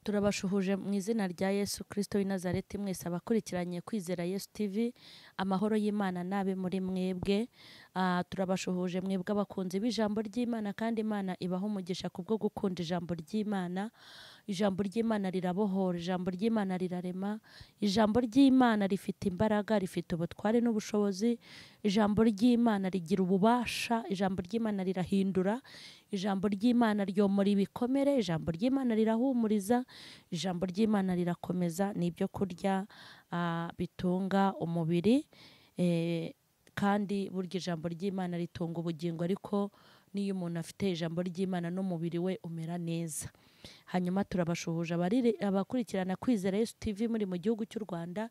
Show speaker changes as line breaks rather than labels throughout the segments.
turabashuhuje mu izina rya yesu kirisito w'i Nazareti mwese abakurikiranye kwizera yesu tv amahoro y'imana nabe muri mwebwe Ah, turabashuhuje mwebwe abakunzi b'ijambo ry'imana kandi imana ibaha umugisha ku bwo gukunda ijambo ry'imana ijambo ry'imana rirabohora ijambo ry'imana rirarema ijambo ry'imana rifite imbaraga rifite ubutware n'ubushobozi ijambo ry'imana rigira ububasha ijambo ry'imana rirahindura ijambo ry'imana ryomora ibikomere ijambo ry'imana rirahumuriza ijambo ry'imana rirakomeza ni ibyo kurya ah, bitunga umubiri eh, kandi burya ijambo ry'imana ritunga ubugingo ariko n'iyo umuntu afite ijambo ry'imana n'umubiri we umera neza hanyuma turabashuhuje abari- abakurikirana kwizera yesu tv muri mu gihugu cy'u rwanda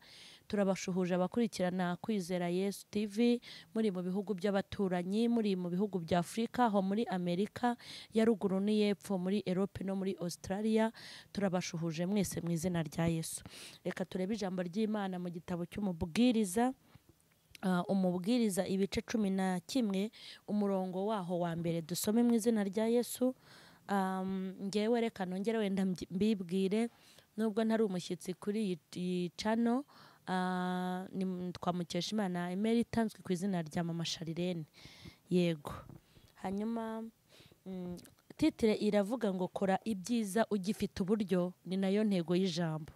turabashuhuje abakurikirana kwizera yesu tv muri mu bihugu by'abaturanyi muri mu bihugu bya afurika aho muri amerika ya ruguru n'iy'epfo muri erope no muri australia turabashuhuje mwese mu izina rya yesu reka turebe ijambo ry'imana mu gitabo cy'umubwiriza Ah, umubwiriza ibice cumi na kimwe umurongo waho wa mbere dusome mu izina rya yesu Am, ngewe reka nongere wenda mbyi- mbibwire nubwo ntari umushyitsi kuri iyi iyi cano ah, ni- twamukesha imana imeri itanzwe ku izina rya mama sharirene yego hanyuma mm, titire iravuga ngo kora ibyiza ugifite uburyo ni nayo ntego y'ijambo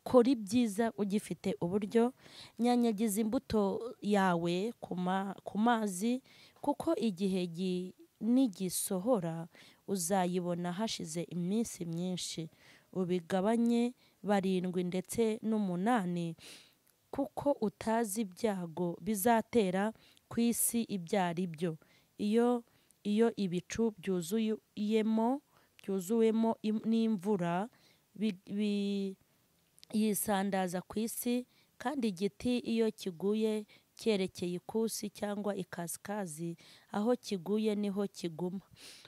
kora ibyiza ugifite uburyo nyanyagiza imbuto yawe ku ma- ku mazi kuko igihe gi- nigisohora uzayibona hashize iminsi myinshi ubigabanye barindwi ndetse n'umunani kuko utazi ibyago bizatera ku isi ibyo ari byo iyo iyo ibicu byuzuyemo byuzuwemo im- n'imvura bi- bi- yisandaza ku isi kandi igiti iyo kiguye cyerekeye ikusi cyangwa ikasikazi aho kiguye niho kiguma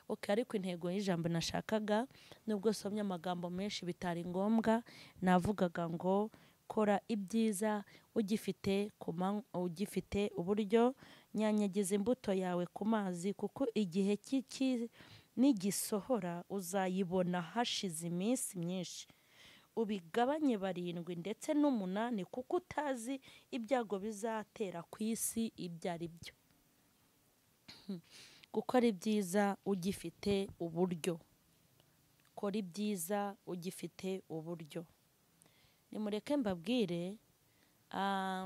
okay, ariko intego y'ijambo nashakaga nubwo somye amagambo menshi bitari ngombwa navugaga ngo kora ibyiza ugifite ku man- ugifite uburyo nyanyagiza imbuto yawe ku mazi kuko igihe cy'iki nigisohora uzayibona hashize iminsi myinshi ubigabanye barindwi ndetse n'umunani kuko utazi ibyago bizatera ku isi ibyo ari byo gukora ibyiza ugifite uburyo kora ibyiza ugifite uburyo nimureke mbabwire ah,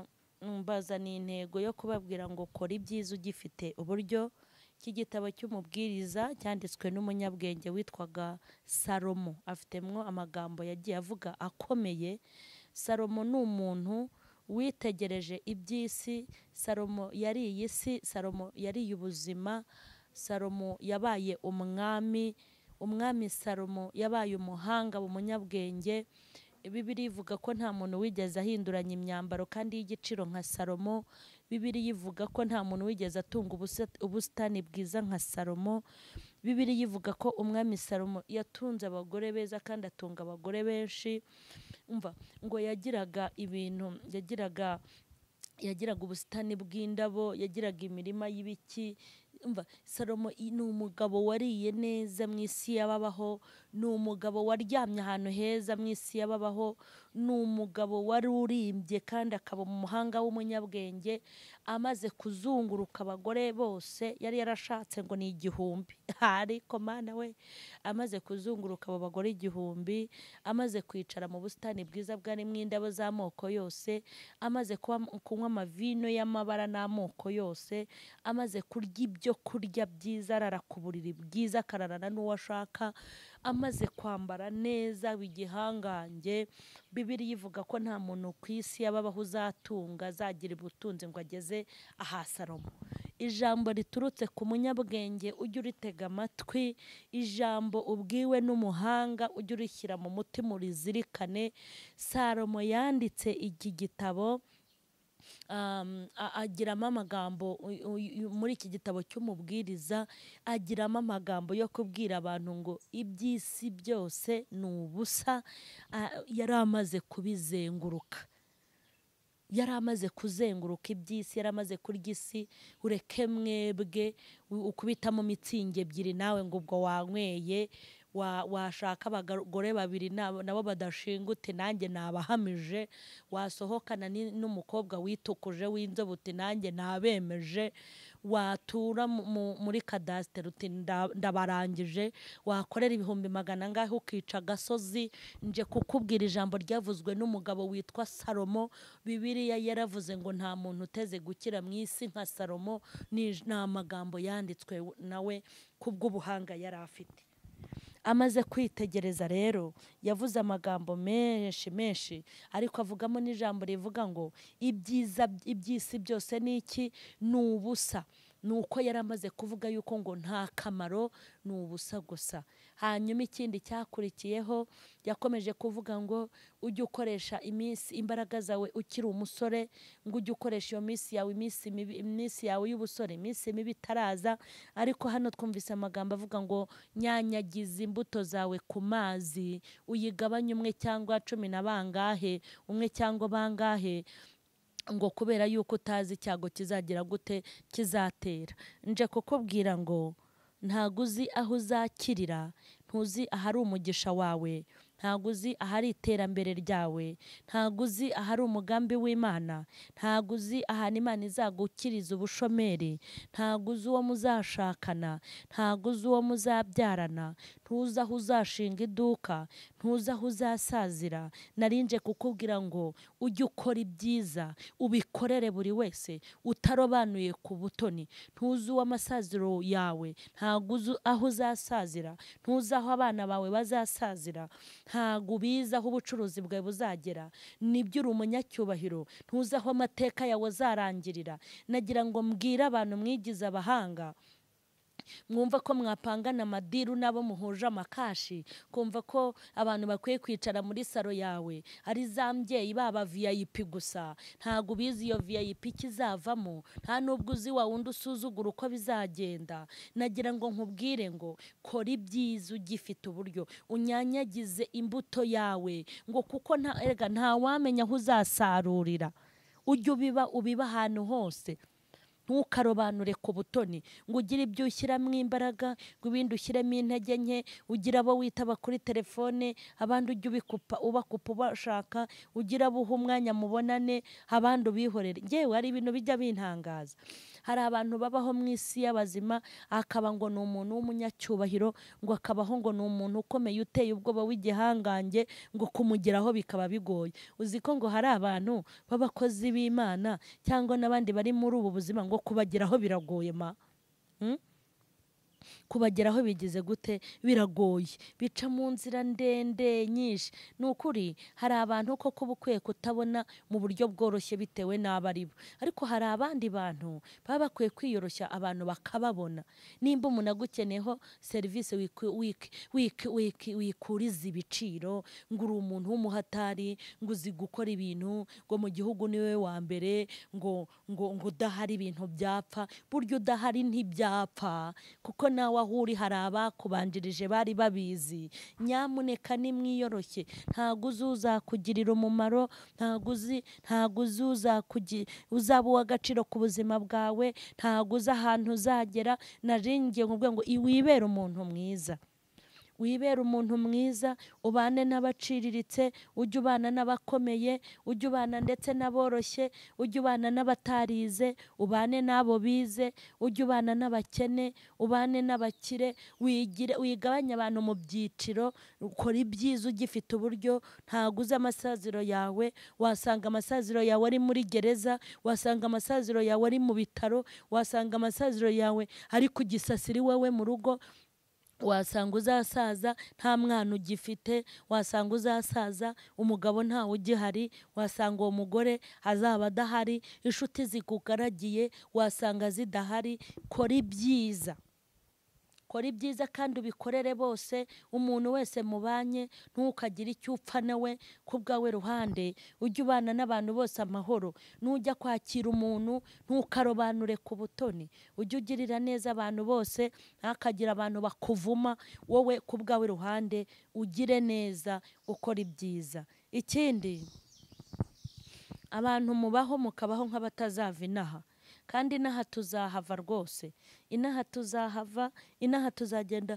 mbazaniye intego yo kubabwira ngo kora ibyiza ugifite uburyo cy'igitabo cy'umubwiriza cyanditswe n'umunyabwenge witwaga salomo afitemo amagambo yagiye avuga akomeye salomo ni umuntu witegereje iby'isi salomo yariye isi salomo yariye ubuzima salomo yabaye umwami umwami salomo yabaye umuhanga umunyabwenge bibiri ivuga ko nta muntu wigeze ahinduranya imyambaro kandi y'igiciro nka salomo bibiri ivuga ko nta muntu wigeze atunga ubusa- ubusitani bwiza nka salomo bibiri ivuga ko umwami salomo yatunze abagore beza kandi atunga abagore benshi umva ngo yagiraga ibintu yagiraga yagiraga ubusitani bw'indabo yagiraga imirima y'ibiki umva salomo i- ni umugabo wariye neza mu isi y'ababaho ni umugabo waryamye ahantu heza mu isi y'ababaho ni umugabo wari urimbye kandi akaba umuhanga w'umunyabwenge amaze kuzunguruka abagore bose yari yarashatse ngo ni igihumbi ariko mana we amaze kuzunguruka abo bagore igihumbi amaze kwicara mu busitani bwiza bwarimo indabo z'amoko yose amaze kuba- kunywa amavino y'amabara n'amoko yose amaze kurya ibyo kurya byiza arara ku buriri bwiza akararana n'uwo ashaka amaze kwambara neza w'igihangange bibiri ivuga ko nta muntu ku isi yababaho uzatunga azagira ubutunzi ngo ageze aha salomo ijambo riturutse ku munyabwenge ujye uritega amatwi ijambo ubwiwe n'umuhanga ujye urishyira mu mutima urizirikane salomo yanditse iki gitabo um, a- agiramo amagambo uy- uy- uy- muri iki gitabo cy'umubwiriza agiramo amagambo yo kubwira abantu ngo iby'isi byose ni ubusa ah, yari amaze kubizenguruka yari amaze kuzenguruka iby'isi yari amaze kurya isi ureke mwebwe u- ukubitamo mitsingi ebyiri nawe ngo ubwo wanyweye wa- washaka abagore babiri nabo nabo badashingute nanjye nabahamije wasohokana ni- n'umukobwa witukuje w'inzobe uti nanjye nabemeje watura mu- mu- muri kadasiteri uti nda- ndabarangije wakorera ibihumbi magana angahe ukica agasozi nje kukubwira ijambo ryavuzwe n'umugabo witwa salomo bibiliya yaravuze ngo nta muntu uteze gukira mu isi nka salomo ni ni amagambo yanditswe nawe kubw'ubuhanga yari afite amaze kwitegereza rero yavuze amagambo menshi menshi ariko avugamo n'ijambo rivuga ngo ibyiza iby'isi byose ni iki ni ubusa ni uko yari amaze kuvuga yuko ngo nta kamaro ni ubusa gusa hanyuma ikindi cyakurikiyeho yakomeje kuvuga ngo ujye ukoresha iminsi imbaraga zawe ukiri umusore ngo ujye ukoresha iyo minsi yawe iminsi mibi iminsi yawe y'ubusore iminsi mibi itaraza ariko hano twumvise amagambo avuga ngo nyanyagiza imbuto zawe ku mazi uyigabanye umwe cyangwa cumi na bangahe umwe cyangwa bangahe ngo kubera yuko utazi icyago kizagira gute kizatera nje kukubwira ngo ntago uzi aho uzakirira ntuzi ahari umugisha wawe ntago uzi ahari iterambere ryawe ntago uzi ahari umugambi w'imana ntago uzi ahantu imana izagukiriza ubushomeri ntago uzi uwo muzashakana ntago uzi uwo muzabyarana ntuzi aho uzashinga iduka ntuzi aho uzasazira narinje kukubwira ngo ujye ukora ibyiza ubikorere buri wese utarobanuye ku butoni ntuzi uwo amasaziro yawe ntago uzi aho uzasazira ntuzi aho abana bawe bazasazira ntago ubizi aho ubucuruzi bwawe buzagera nibyo uri umunyacyubahiro ntuzi aho amateka yawe azarangirira nagira ngo mbwire abantu mwigize abahanga mwumva ko mwapangana amadiru n'abo muhuje amakashi kumva ko abantu bakwiye kwicara muri saro yawe ari za mbyeyi baba viyayipi gusa ntabwo ubizi iyo viyayipi ikizavamo nta n'ubwo uzi wa wundi usuzugura uko bizagenda nagira ngo nkubwire ngo kora ibyiza ugifite uburyo unyanyagize imbuto yawe ngo kuko nta erega ntawamenya aho uzasarurira ujye ubiba ubiba ahantu hose ntukarobanure ku butoni ngo ugire ibyo ushyiramo imbaraga ngo ibindi ushyiremo intege nke ugire abo witaba kuri telefone abandi ujye ubikupa ubakupa ubashaka ugire abo uha umwanya mubonane abandi ubihorere ngewe hari ibintu bijya bintangaza hari abantu babaho mu isi y'abazima akaba ngo ni umuntu w'umunyacyubahiro ngo akabaho ngo ni umuntu ukomeye uteye ubwoba w'igihangange ngo kumugeraho bikaba bigoye uzi ko ngo hari abantu b'abakozi b'imana cyangwa n'abandi bari muri ubu buzima ngo kubageraho biragoye ma Hmm? kubageraho bigize gute biragoye bica mu nzira ndende nyinshi ni ukuri hari abantu ko kuba ukwiye kutabona mu buryo bworoshye bitewe n'abo ari bo ariko hari abandi bantu baba bakwiye kwiyoroshya abantu bakababona nimba umuntu agukeneyeho serivisi wiki- wiki- wiki- wiki- wikuriza ibiciro ngo uri umuntu w'umuhatari ngo uzi gukora ibintu ngo mu gihugu niwe wa mbere ngo ngo ngo udahari ibintu byapfa burya udahari ntibyapfa kuko nawe aho uri hari abakubanjirije bari babizi nyamuneka nimwiyoroshye ntabwo uzi uzakugirira umumaro ntabwo uzi ntabwo uzi uzakugi uzaba uw'agaciro ku buzima bwawe ntabwo uzi ahantu uzagera naringiye nkubwira ngo i- wibere umuntu mwiza wibera umuntu mwiza ubane n'abaciriritse ujye ubana n'abakomeye ujye ubana ndetse n'aboroshye ujye ubana n'abatarize ubane n'abo bize ujye ubana n'abakene ubane n'abakire wigire wigabanye abantu mu byiciro ukora ibyiza ugifite uburyo ntago uzi amasaziro yawe wasanga amasaziro yawe ari muri gereza wasanga amasaziro yawe ari mu bitaro wasanga amasaziro yawe ari ku gisasiri wowe mu rugo wasanga uzasaza nta mwana ugifite wasanga uzasaza umugabo ntawe ugihari wasanga uwo mugore azaba adahari inshuti zikugaragiye wasanga zidahari kora ibyiza kora ibyiza kandi ubikorere bose umuntu wese mubanye ntukagire icyo upfa nawe ku bwawe ruhande ujye ubana n'abantu bose amahoro nujya kwakira umuntu ntukarobanure ku butoni ujye ugirira neza abantu bose ntakagira abantu bakuvuma wowe ku bwawe ruhande ugire neza ukora ibyiza ikindi abantu mubaho mukabaho nk'abatazava inaha kandi inaha tuzahava rwose inaha tuzahava inaha tuzagenda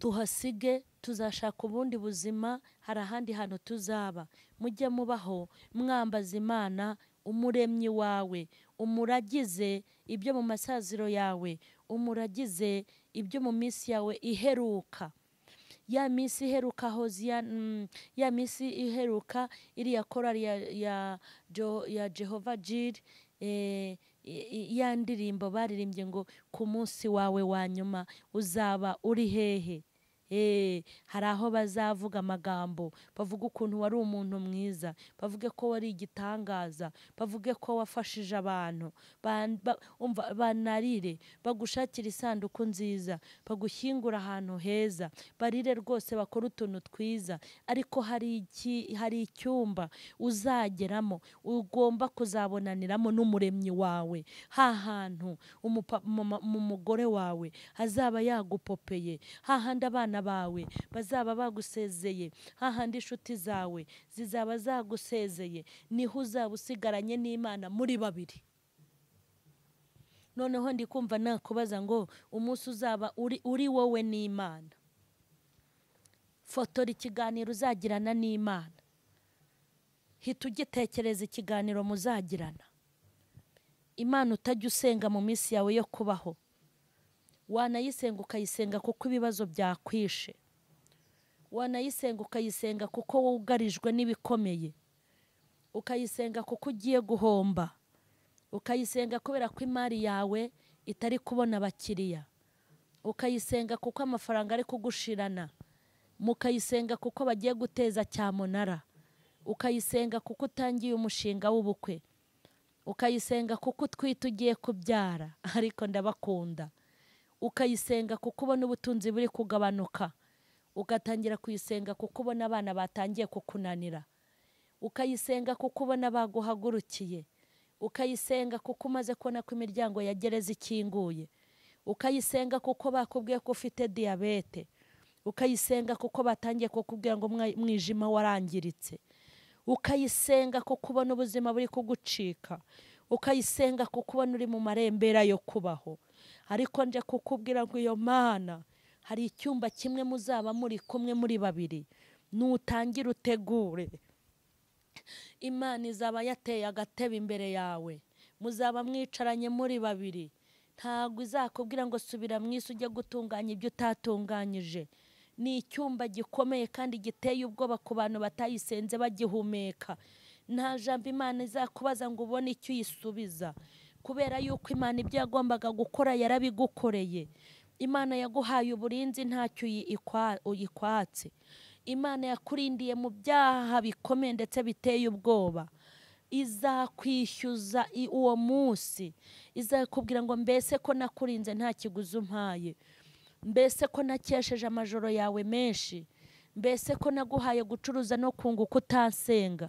tuhasige tuzashaka ubundi buzima hari ahandi hantu tuzaba mujye mubaho mwambaza imana umuremyi wawe umuragize ibyo mu masaziro yawe umuragize ibyo mu minsi yawe iheruka ya minsi iheruka hoziya mm, ya minsi iheruka iriya korali ya, ya, jo, ya jehova jiri eh, i- ya ndirimbo baririmbye ngo ku munsi wawe wa nyuma uzaba uri hehe Eh, hari aho bazavuga amagambo bavuga ukuntu wari umuntu mwiza bavuge ko wari igitangaza bavuge ko wafashije abantu Ban- ba- umva, banarire bagushakira isanduku nziza bagushyingura ahantu heza barire rwose bakore utuntu twiza ariko hari iki- hari icyumba uzageramo ugomba kuzabonaniramo n'umuremyi wawe ha hantu umupa- mama- mu mugore wawe azaba yagupopeye hahandi abana bawe bazaba bagusezeye hahandi inshuti zawe zizaba zagusezeye niho uzaba usigaranye n'imana muri babiri noneho ndi kumva nakubaza ngo umunsi uzaba uri uri wowe n'imana fotora ikiganiro uzagirana n'imana hita ugitekereza ikiganiro muzagirana imana utajya usenga mu minsi yawe yo kubaho wanayisenga ukayisenga kuko ibibazo byakwishe wanayisenga ukayisenga kuko wugarijwe n'ibikomeye ukayisenga kuko ugiye guhomba ukayisenga kubera ko imari yawe itari kubona abakiriya ukayisenga kuko amafaranga ari kugushirana mukayisenga kuko bagiye guteza cyamunara ukayisenga kuko utangiye umushinga w'ubukwe ukayisenga kuko utwite ugiye kubyara ariko ndabakunda ukayisenga kuko ubona ubutunzi buri kugabanuka ugatangira kuyisenga kuko ubona abana batangiye kukunanira ukayisenga kuko ubona baguhagurukiye ukayisenga kuko umaze kubona ko imiryango ya gereza ikinguye ukayisenga kuko bakubwiye ko ufite diyabete ukayisenga kuko batangiye kukubwira ngo umwa- umwijima warangiritse ukayisenga kuko ubona ubuzima buri kugucika ukayisenga kuko ubona uri mu marembera yo kubaho ariko nje kukubwira ngo iyo mana hari icyumba kimwe muzaba muri kumwe muri babiri nutangire utegure imana izaba yateye agatebe imbere yawe muzaba mwicaranye muri babiri ntabwo izakubwira ngo subira mu isi ujye gutunganya ibyo utatunganyije ni icyumba gikomeye kandi giteye ubwoba ku bantu batayisenze bagihumeka nta jambo imana izakubaza ngo ubone icyo uyisubiza kubera yuko imana ibyo yagombaga gukora yarabigukoreye imana yaguhaye uburinzi ntacyo uyi- ikwa- uyikwatse imana yakurindiye mu byaha bikomeye ndetse biteye ubwoba izakwishyuza i- uwo munsi izakubwira ngo mbese ko nakurinze nta kiguzi umpaye mbese ko nakesheje amajoro yawe menshi mbese ko naguhaye gucuruza no kunguka utansenga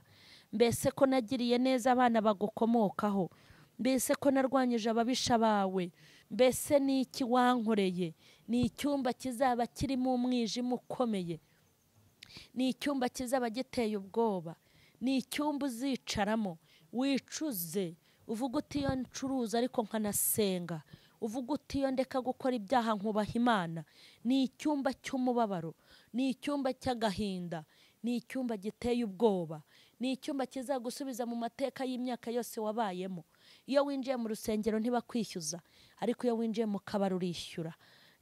mbese ko nagiriye neza abana bagukomokaho mbese ko narwanyije ababisha bawe mbese ni iki wankoreye ni icyumba kizaba kirimo umwijima ukomeye ni icyumba kizaba giteye ubwoba ni icyumba uzicaramo wicuze uvuga uti iyo ncuruza ariko nkanasenga uvuga uti iyo ndeka gukora ibyaha nkubaha imana ni icyumba cy'umubabaro ni icyumba cy'agahinda ni icyumba giteye ubwoba ni icyumba kizagusubiza mu mateka y'imyaka yose wabayemo iyo winjiye mu rusengero ntibakwishyuza ariko iyo winjiye mu kabari urishyura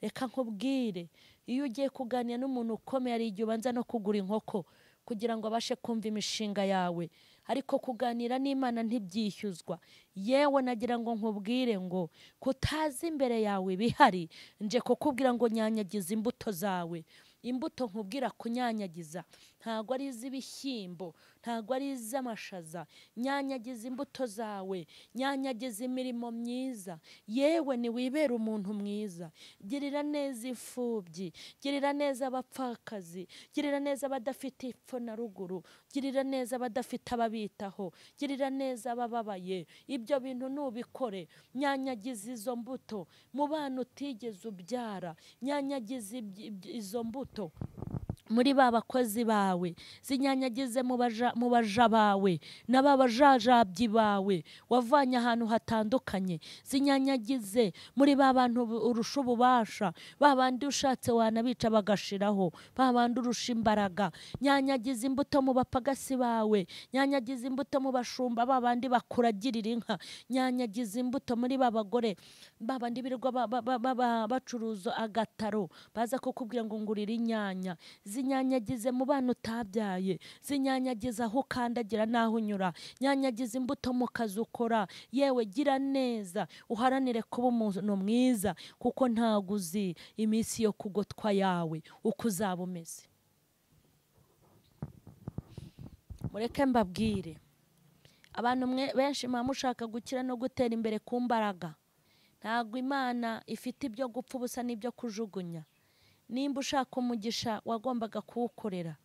reka nkubwire iyo ugiye kuganira n'umuntu ukomeye hari igihe ubanza no kugura inkoko kugira ngo abashe kumva imishinga yawe ariko kuganira n'imana ntibyishyuzwa yewe nagira ngo nkubwire ngo kutazi imbere yawe bihari nje kukubwira ngo nyanyagiza imbuto zawe imbuto nkubwira kunyanyagiza ntabwo ari iz'ibishyimbo ntabwo ari iz'amashaza nyanyagiza imbuto zawe nyanyagiza imirimo myiza yewe niwibere umuntu mwiza girira neza imfubyi girira neza abapfakazi girira neza abadafite epfo na ruguru girira neza abadafite ababitaho girira neza abababaye ibyo bintu nubikore nyanyagiza izo mbuto mu bana utigeze ubyara nyanyagiza ibyi- ibyi- izo mbuto muri ba bakozi bawe zinyanyagize mu baja- mu baja bawe na ba bajajabyi bawe wavanye ahantu hatandukanye zinyanyagize muri ba bantu bu- urusha ububasha ba bandi ushatse wanabica bagashiraho ba bandi urusha imbaraga nyanyagiza imbuto mu bapagasi bawe nyanyagiza imbuto mu bashumba ba bandi bakuragirira inka nyanyagiza imbuto muri ba bagore ba bandi birirwa ba- ba- ba- ba- ba- bacuruza agataro baza kukubwira ngo ngurire inyanya zinyanyagize mu bana utabyaye zinyanyagiza aho ukandagira n'aho unyura nyanyagiza imbuto mu kazi ukora yewe gira neza uharanire kuba umuntu mwiza kuko ntago uzi iminsi yo kugotwa yawe uko uzaba umeze mureke mbabwire abantu mwe benshi muba mushaka gukira no gutera imbere ku mbaraga ntabwo imana ifite ibyo gupfa ubusa n'ibyo kujugunya nimba ushaka umugisha wagombaga kuwukorera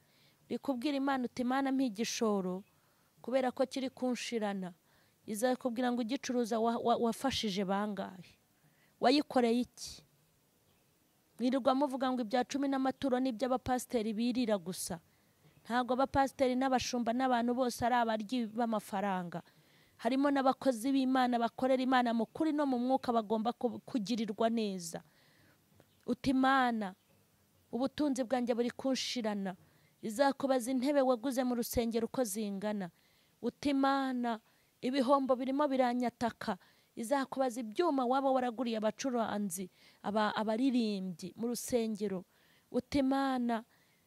uri kubwira imana uti imana mpa igishoro kubera ko kiri kunshirana izakubwira ngo ugicuruza wa- wa- wafashije bangahe wayikoreye iki mwirirwa muvuga ngo ibya cumi n'amaturo n'iby'abapasiteri birira gusa ntabwo abapasiteri n'abashumba n'abantu bose ari abaryi b'amafaranga harimo n'abakozi b'imana bakorera imana mu kuri no mu mwuka bagomba ku- kugirirwa neza uti imana ubutunzi bwanjye buri kunshirana izakubaza intebe waguze mu rusengero uko zingana uti imana ibihombo birimo biranyataka izakubaza ibyuma waba waraguriye abacuranzi aba- abaririmbyi mu rusengero uti imana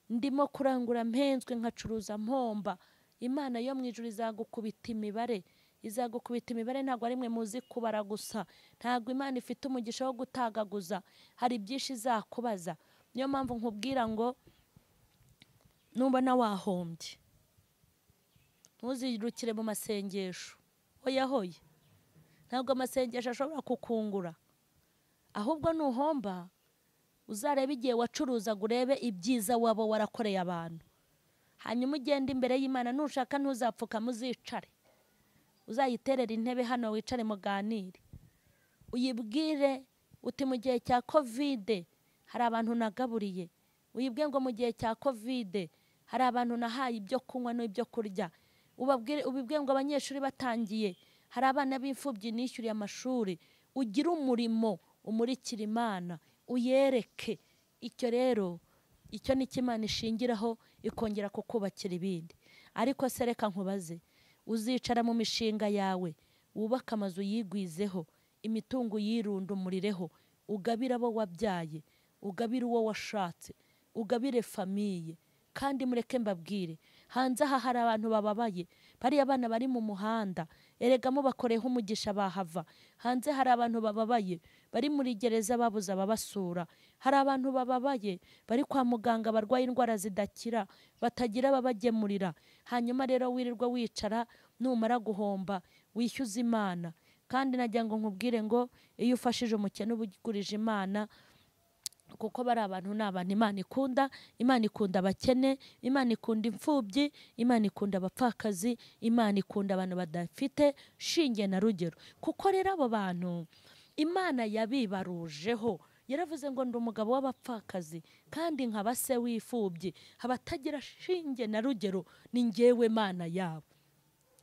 ndimo kurangura mpenzwe nkacuruza mpomba imana yo mu ijuru izagukubita imibare izagukubita imibare ntabwo ari mwe muzi kubara gusa ntabwo imana ifite umugisha wo gutagaguza hari byinshi izakubaza niyo mpamvu nkubwira ngo nubona wahombye ntuzirukire mu masengesho hoya hoya ntabwo amasengesho ashobora kukungura ahubwo nuhomba uzarebe igihe wacuruzaga urebe ibyiza waba warakoreye abantu hanyuma ugende imbere y'imana nushaka ntuzapfukame uzicare uzayiterera intebe hano wicare muganire uyibwire uti mu gihe cya kovide hari abantu nagaburiye uyibwire ngo mu gihe cya kovide hari abantu nahaye ibyo kunywa n'ibyo kurya ubabwire ubibwire ngo abanyeshuri batangiye hari abana b'imfubyi nishyuriye amashuri ugire umurimo umurikira imana uyereke icyo rero icyo ni cyo imana ishingiraho ikongera kukubakira ibindi ariko se reka nkubaze uzicara mu mishinga yawe wubake amazu yigwizeho imitungo yirundumurireho ugabire abo wabyaye ugabire uwo washatse ugabire famiye kandi mureke mbabwire hanze aha hari abantu bababaye bariya bana bari mu muhanda erega mubakoreyeho umugisha bahava hanze hari abantu bababaye bari muri gereza babuze ababasura hari abantu bababaye bari kwa muganga barwaye indwara zidakira batagira ababagemurira hanyuma rero wirirwa wicara numara guhomba wishyuze imana kandi nagira ngo nkubwire ngo iyo ufashije umukene uba ugurije imana kuko bari abantu ni abantu imana ikunda imana ikunda abakene imana ikunda imfubyi imana ikunda abapfakazi imana ikunda abantu badafite shinge na rugero kuko rero abo bantu imana yabibarujeho yaravuze ngo ndi umugabo w'abapfakazi kandi nkaba se w'imfubyi abatagira shinge na rugero ni ngewe mana yabo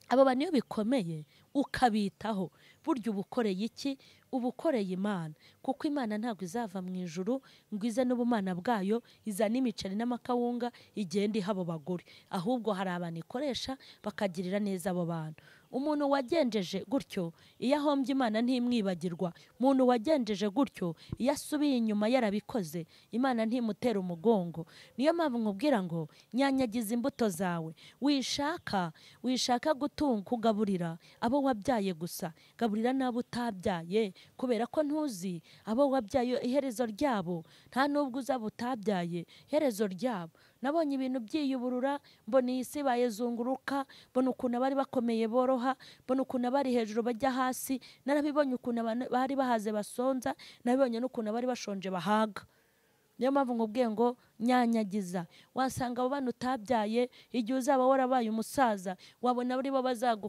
abo bantu iyo bikomeye ukabitaho burya uba ukoreye iki uba ukoreye imana kuko imana ntabwo izava mu ijuru ngo ize n'ubumana bwayo izane imiceri n'amakawunga igenda iha abo bagore ahubwo hari abantu ikoresha bakagirira neza abo bantu umuntu wagenjeje gutyo iyo ahombye imana ntimwibagirwa umuntu wagenjeje gutyo iyo asubiye inyuma yarabikoze imana ntimutera umugongo niyo mpamvu nkubwira ngo nyanyagiza imbuto zawe wishaka wishaka gutunga kugaburira abo wabyaye gusa gaburira n'abo utabyaye kubera ko ntuzi abo wabyaye iherezo ryabo nta nubwo uzaba utabyaye iherezo ryabo nabonye ibintu byiyuburura mbona iyi si bayizunguruka mbona ukuntu abari bakomeye boroha mbona ukuntu abari hejuru bajya hasi narabibonye ukuntu abantu bari bahaze basonza nabibonye n'ukuntu abari bashonje bahaga niyo mpamvu nkubwiye ngo nyanyagiza wasanga abo bana utabyaye igihe uzaba warabaye umusaza wabona ari bo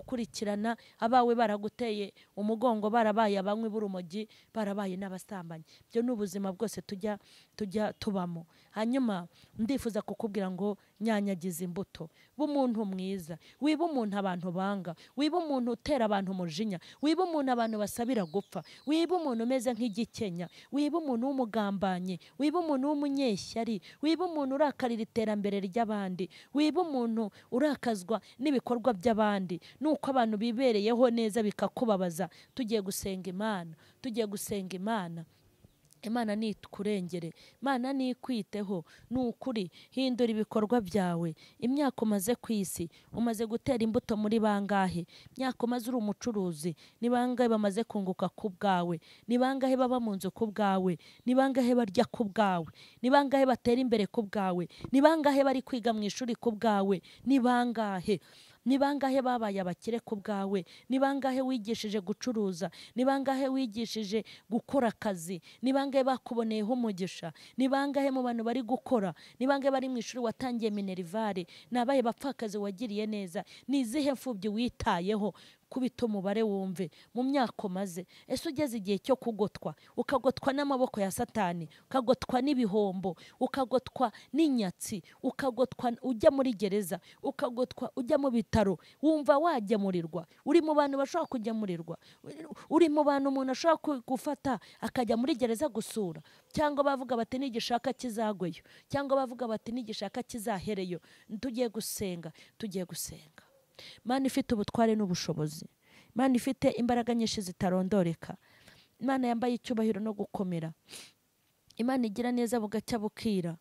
bazagukurikirana abawe baraguteye umugongo barabaye abanywi b'urumogi barabaye n'abasambanyi ibyo ni ubuzima bwose tujya tujya tubamo hanyuma ndifuza kukubwira ngo nyanyagiza imbuto ba umuntu mwiza wiba umuntu abantu banga wiba umuntu utera abantu umujinya wiba umuntu abantu basabira gupfa wiba umuntu umeze nk'igikenya wiba umuntu w'umugambanyi wiba umuntu w'umunyeshyari wiba umuntu urakarira iterambere ry'abandi wiba umuntu urakazwa n'ibikorwa by'abandi nuko abantu bibereyeho neza bikakubabaza tugiye gusenga imana tugiye gusenga imana imana ntikurengere imana ntikwiteho ni ukuri hindura ibikorwa byawe imyaka umaze ku isi umaze gutera imbuto muri bangahe imyaka umaze uri umucuruzi ni bangahe bamaze kunguka ku bwawe ni bangahe baba mu nzu ku bwawe ni bangahe barya ku bwawe ni bangahe batera imbere ku bwawe ni bangahe bari kwiga mu ishuri ku bwawe ni bangahe ni bangahe babaye abakire ku bwawe ni bangahe wigishije gucuruza ni bangahe wigishije gukora akazi ni bangahe bakuboneyeho umugisha ni bangahe mu bantu bari gukora ni bangahe bari mu ishuri watangiye minerivare ni abahe bapfakazi wagiriye neza ni izihe mfubyi witayeho kubita umubare wumve mu myaka umaze ese ugeze igihe cyo kugotwa ukagotwa n'amaboko ya satani ukagotwa n'ibihombo ukagotwa n'inyatsi ukagotwa ujya muri gereza ukagotwa ujya mu bitaro wumva wagemurirwa uri mu bantu bashobora kugemurirwa uri mu bantu umuntu ashobora gufata akajya muri gereza gusura cyangwa bavuga bati nigishaka kizagweyo cyangwa bavuga bati nigishaka kizahereyo tugiye gusenga tugiye gusenga Imana ifite ubutware n'ubushobozi Imana ifite imbaraga nyinshi zitarondoreka Imana yambaye icyubahiro no gukomera Imana igira neza bugacya bukira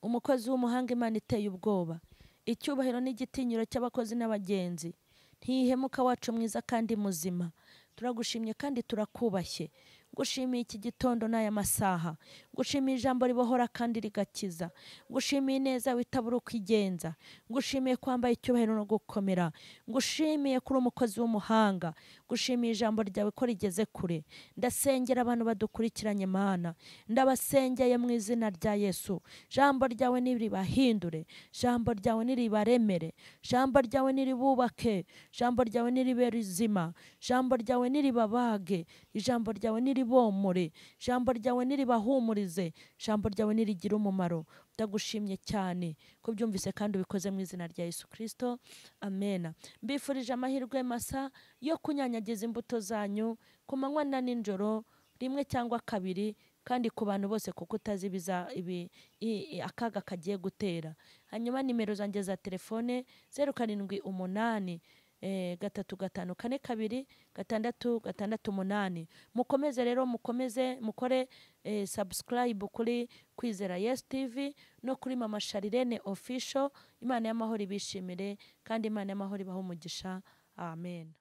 umukozi w'umuhanga Imana iteye ubwoba icyubahiro n'igitinyiro cy'abakozi n'abagenzi ntihemuka wacu mwiza kandi muzima turagushimye kandi turakubashye gushimiye iki gitondo n'aya masaha gushimiye ijambo ribohora kandi rigakiza gushimiye neza witabura uko igenza gushimiye kwambaye icyubahiro no gukomera gushimiye kuri umukozi w'umuhanga gushimiye ijambo ryawe ko rigeze kure ndasengera abantu badukurikiranye imana ndabasengeye mu izina rya yesu ijambo ryawe niribahindure ijambo ryawe niribaremere ijambo ryawe niribubake ijambo ryawe niribere izima ijambo ryawe niribabage ijambo ryawe niri bomore ijambo ryawe niribahumurize ijambo ryawe nirigire umumaro ndagushimye cyane ko byumvise kandi ubikoze mu izina rya Yesu kirisito amena mbifurije amahirwe masa yo kunyanyagiza imbuto zanyu ku manywa na nijoro rimwe cyangwa kabiri kandi ku bantu bose kuko utazi ibiza ibi akaga kagiye gutera hanyuma nimero zanjye za telefone zeru karindwi umunani gatatu gatanu kane kabiri gatandatu gatandatu umunani mukomeze rero mukomeze mukore sabusikarayibu kuri kwizera yesi tivi no kuri mama sharirene ofisho imana y'amahoro ibishimire kandi imana y'amahoro ibaha umugisha amen